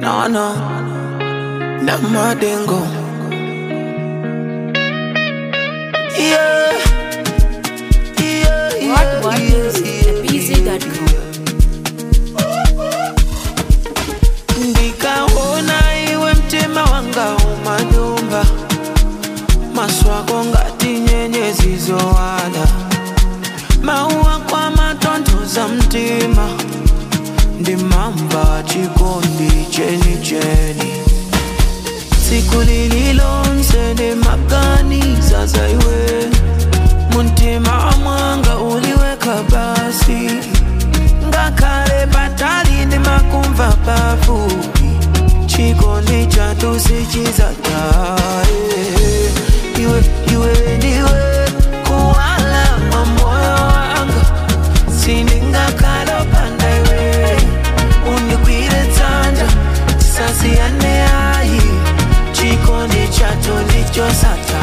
No, no, na madengo. Yeah, yeah, What yeah, What yeah, Music at BZ.com. ndikaona iwe mtima wanga umanyumba maswako ngati nyenyezi zowala mauwa kwa matonthoza mtima ndimamba chikondi chenicheni tsiku lililonse ndimaganiza za iwe muntima mwanga uliweka basi ngakhale patali ndimakumva pafupi chikondi chathu sichizatha iwe iwe ndiwe kuwala kwa moyo wanga sindingakhala opanda iwe undigwire dzanja tisasiyane ayi chikondi chathu ndichosatha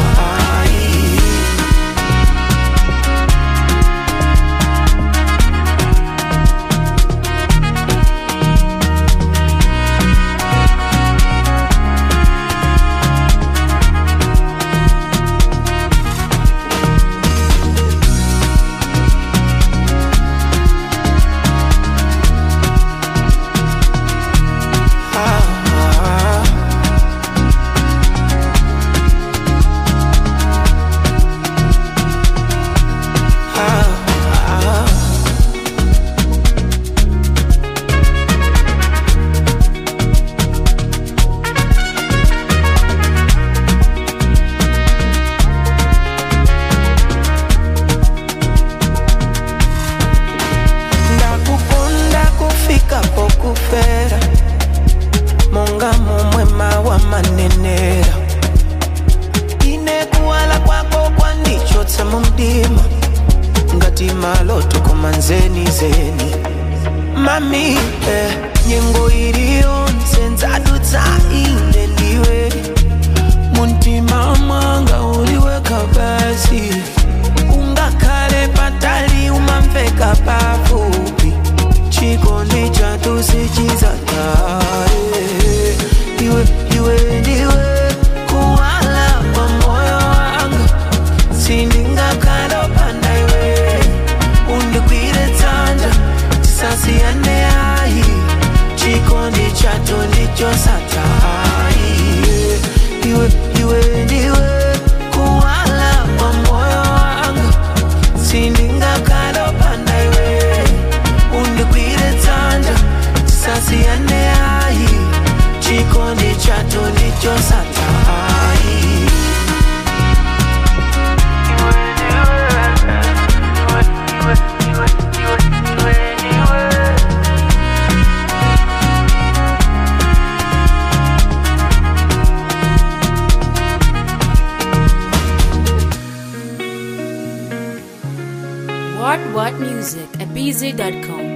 ndakukunda kufika pokufera monga momwe mawa manenera ine kuwala kwako kwandichotsa mu mdima ngati maloto koma nzeni zeni mami eh, nyengo iliyonse ndzadutsa ine ndiwe muntima mwanga uliweka basi ungakhale patali umamveka pafupi chikondi chathu sichizatha iwe iwe ndiwe kuwala kwa moyo wanga sindingakhala opanda iwe undigwire dzanja tisasiyane ayi chikondi chathu ndichosatha iwe iwe ndiwe kuwala kwa moyo wanga sindingakhala opanda iwe undigwire dzanja tisasiyane ayi chikondi chathu ndichosatha What What Music at BZ.com.